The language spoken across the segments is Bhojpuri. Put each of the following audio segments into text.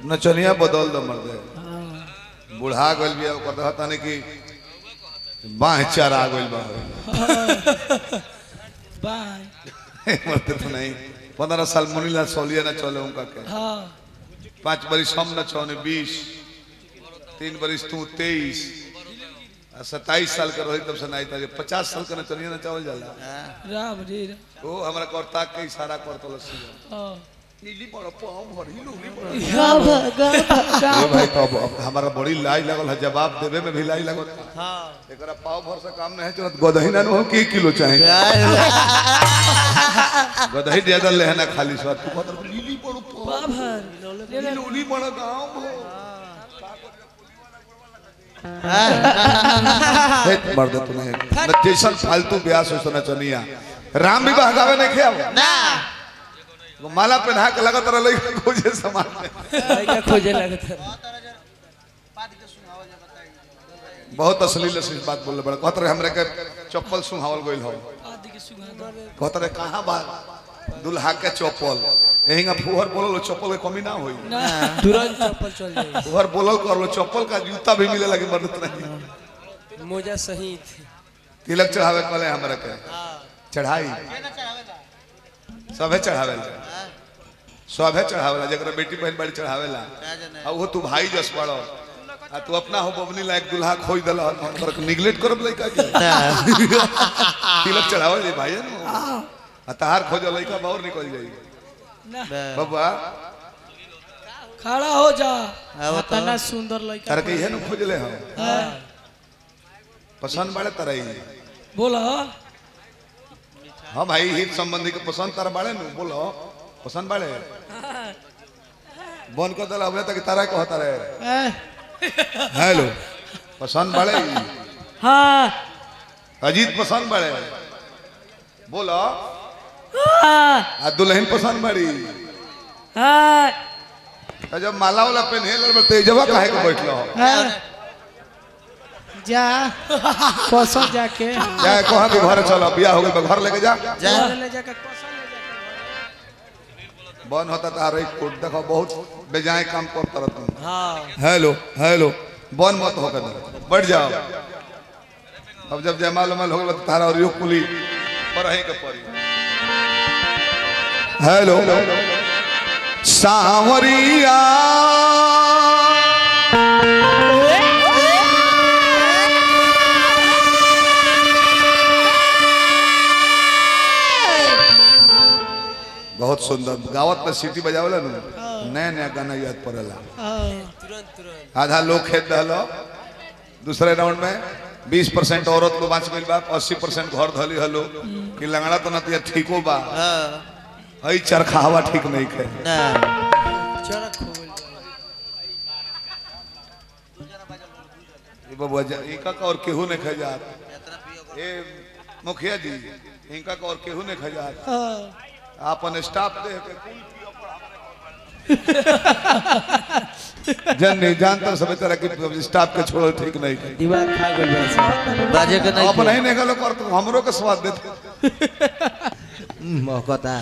नचनिया बदल दो मर्दे हाँ, बुढ़ा गइल बिया ओकर कहता नहीं कि बाह चारा गइल बा बाय मरते तो नहीं पंद्रह साल मुनीला सोलिया न चले उनका के हाँ पाँच बरिस हम न चौने बीस तीन बरिस तू तेईस सत्ताईस साल का रही तब से नहीं था पचास साल का नचनिया न चावल जाला राम रे राम। ओ हमरा करता के इशारा करतो लसी हाँ। नीली बड़ पाँव भरी लोली बड़ गाभ, गाभ, गाभ। ए भाई तो अब- अब हमारा बड़ी लाई लगल है जवाब देवे में भी लाई लगल हाँ एकरा पाव भर से काम नहीं चलत गदही ना हो की किलो चाहे गदही ज्यादा लेहना खाली स्वाद तू कहत रह, लीली बड़ पाव बाभर ले ले। लोली बड़ गांव भो हे मर्द तू नहीं न जैसन फालतू ब्यास हो सना चनिया राम विवाह गावे नहीं खेआव ना वो माला पहना के लगत रह लई खोजे समाज में लड़का खोजे लगत है बहुत अश्लील अश्लील बात बोल बड़ा कहत रहे हमरे के चप्पल सुहावल गइल हो आदि के सुगा कहत रहे कहाँ बा दुल्हा के चप्पल यही फुहर बोलल चप्पल के कमी ना होई ना तुरंत चप्पल चल जाए फुहर बोलल कर लो चप्पल का जूता भी मिले लगे मर्द नहीं मोजा सही थी तिलक चढ़ावे कले हमरा के चढ़ाई सभे चढ़ावे सभे चढ़ावेला जकरा बेटी बहन बड़ी चढ़ावेला आ वो तू भाई जस पड़ो आ तू अपना हो बबनी लायक दुल्हा खोई दल कर निगलेक्ट करब लइका के तिलक चढ़ावे ले भाई न आ तहार खोज लइका बाहर निकल जाई ना बबुआ खड़ा हो जा अब तो- इतना सुंदर लड़का तार के इहे न खोजले हम हाँ, पसंद बाड़े तरई बोला हाँ भाई हित संबंधी के पसंद तार बाड़े न बोलो पसंद बाड़े बन कर दल हमें तक तारा कहता रहे ए, हेलो पसंद बाड़े हाँ अजीत पसंद बाड़े बोलो हाँ आ दुल्हन पसंद बाड़ी हाँ आ जब माला वाला पहने लड़ तेजवा काहे के बैठलो हो हाँ। जा पसंद जाके जा कहां के घर चलो बियाह हो गइल बा, घर लेके जा जा ले जाके पसंद ले जाके बन होता तार एक कोट देखो बहुत बेजाय काम करता रहता हाँ हेलो हेलो बन मत होकर बढ़ जाओ अब जब जयमाल उमाल हो गया तो तारा और योग कुली पर है के परी हेलो सांवरिया बहुत सुंदर गावत में सीटी बजावला नु नया नया गाना याद पड़ेला हाँ तुरंत तुरंत आधा लोग खेत दहलो दूसरे राउंड में 20 परसेंट औरत लोग बाँच गई बा 80 परसेंट घर धली हलो कि लंगड़ा तो नतिया ठीको बा हाँ हई चरखा हवा ठीक नहीं खे ना चरक हो गइल ये बबुआ जा इनका का और केहू नहीं खजात ए मुखिया जी इनका का और केहू नहीं खजात हाँ आपन स्टाफ दे के कुल जन नहीं जानता सब तरह के स्टाफ के छोड़ो ठीक नहीं खे दिमाग खा गइल बा सब। बाजे के नहीं अपन ही नहीं गलो कर तो हमरो के स्वाद देते मौकता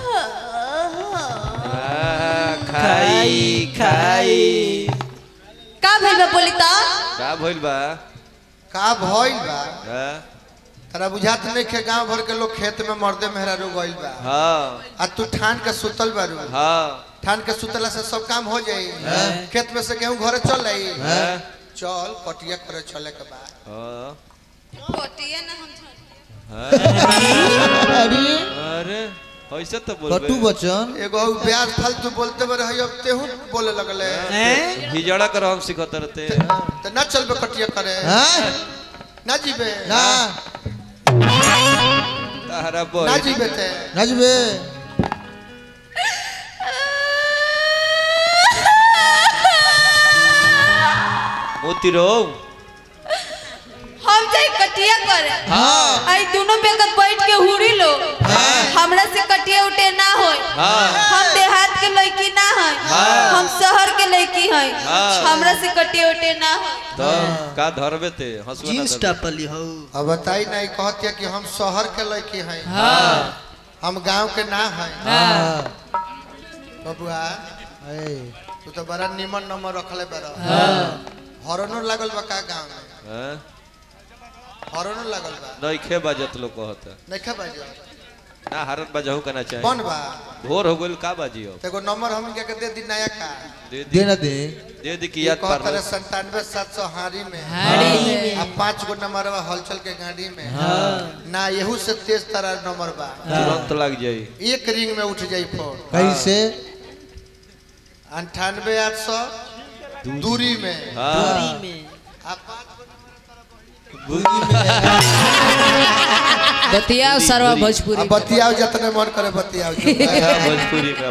खाई खाई का भइल बा बोली त का भइल बा का भइल बा हाँ तरा बुझात नहीं खे गांव भर के लोग खेत में मर्दे मेहरारू गइल बा हाँ आ तू ठान के सुतल बारू हाँ ठान के सुतला से सब काम हो जाई खेत में से गेहूं घरे चल आई चल कटिया करे चले के बाद हाँ कटिया ना हम अरे अरे ऐसे तो कटु बोल बचन एगो और ब्याज फालतू बोलते बरे हई अब तेहू बोले लगले हिजड़ा कर हम सिखत रहते तो ना चलबे कटिया करे हाँ ना जीबे ना तारा ना बोल जीबे ते नजबे मोती रो हम जाई कटिया करे हाँ आई दोनों बेकत बैठ के हुड़ी लो हमरा से कटिया उठे ना होय हाँ हम देहात के लड़की ना है हम शहर के लड़की है हाँ। हमरा से कटिया उठे ना होय तो का धरबे ते हंसुआ ना जींस धरबे। टापली हो अब बताई नहीं कहतिया कि हम शहर के लड़की हैं हम गांव के ना हैं हाँ बबुआ ए तू तो बड़ा निमन नंबर रखले बारा हॉर्नो लागल बा का गांव में हैं? हॉर्नो लागल बा नइखे बाजत लोग कहता नहीं खा बाजो ना हारत बाजहू करना चाहिए कौन बा भोर हो गइल का बाजी अब तेको नंबर हम क्या के दे दी नया का दे दी दे ना दे दे दी कि याद पार कहतर संतानवे सात सौ हारी में हाड़ी में अब पाँच गो नंबर बा हलचल के गाड़ी में ना यहू से तेज तरह नंबर बा तुरंत लग जाई एक रिंग में उठ जाई फोन कैसे अंठानवे आठ सौ दूरी में हाँ आ पाँच बतिया सरवा भोजपुरी आ बतियाओ जितने मन करे बतियाओ भोजपुरी में